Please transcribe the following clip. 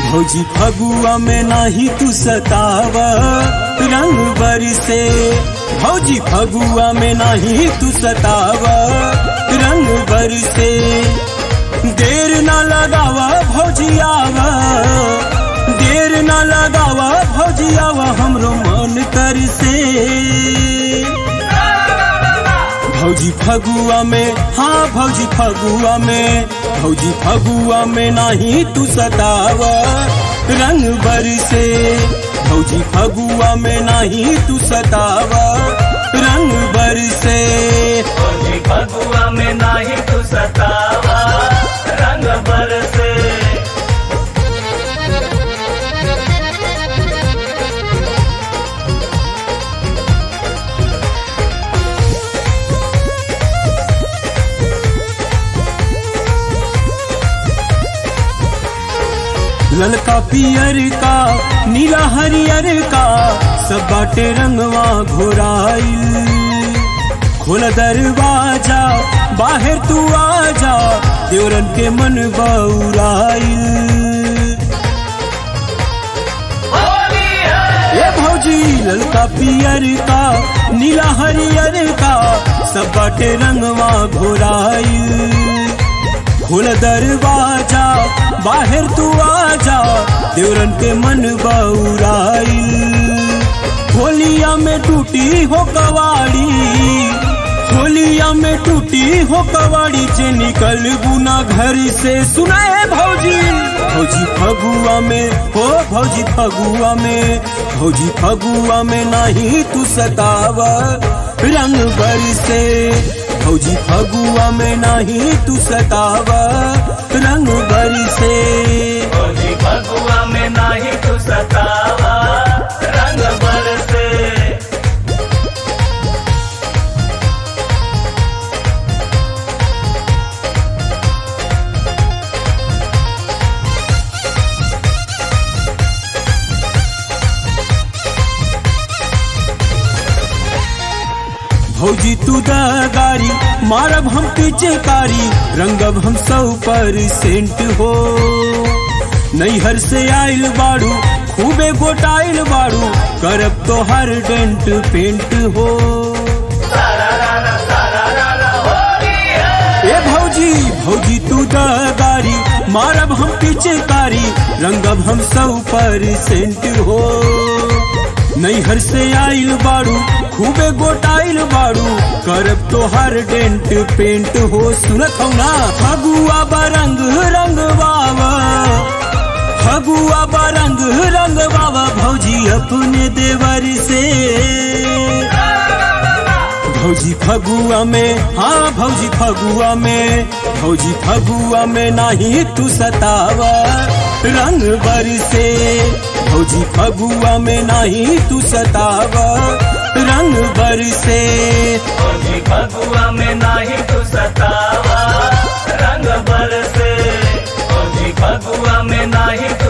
भौजी फगुआ में नाही तू सताव रंग बरसे भौजी फगुआ में नाही तू सताव रंग बरसे देर ना लगावा भौजी आवा देर ना लगावा भौजी आवा हमरो मन कर से भौजी फगुआ में हाँ भौजी फगुआ में भौजी फगुआ में नाही तू सताव रंग बरसे भौजी फगुआ में नाही तू सताव रंग बरसे भौजी फगुआ में नाही तू सतावा रंग बरसे ललका पियर का नीला हरियर का सब बाटे रंगवा घोराइल खोल दरवाजा बाहर तू आजा देवरन के मन बउराइल होली है ए भौजी ललका पियर का नीला हरियर का सब बाटे रंगवा घोराइल खोल दरवाजा बाहर तू आजा देवरन के मन बउराइल होलिया में टूटी हो कवाड़ी होलिया में टूटी हो कवाड़ी से निकल बुना घर से सुनाए भौजी भौजी फगुआ में हो भौजी फगुआ में भौजी फगुआ में नहीं तू सताव रंग बरसे भौजी फगुआ में नहीं तू सताव रंग बरसे भौजी फगुआ में नाही तू सतावा रंग बरसे भौजी तू दगारी मारब हम पीछे कारी रंगब हम सौ परसेंट हो नैहर से आइल बाड़ू खूबे गोटाइल बाड़ू करब तो हर डेंट पेंट हो ए भौजी भौजी तू दगारी मारब हम पीछे कारी रंगब हम सौ परसेंट हो नैहर से आइल बाड़ू खूबे गोटाइल बाड़ू करब तो हर डेंट पेंट हो सुनत हो ना फगुआ बरंग रंग बाबा फगुआ बरंग रंग बाबा भौजी अपने देवर से भौजी फगुआ में हाँ भौजी फगुआ में भौजी फगुआ में नाही तू सतावा रंग बरसे भौजी फगुआ में नाही तू सतावा रंग बरसे भौजी फगुआ में नाही तू सतावा रंग बरसे भौजी फगुआ में नाही तू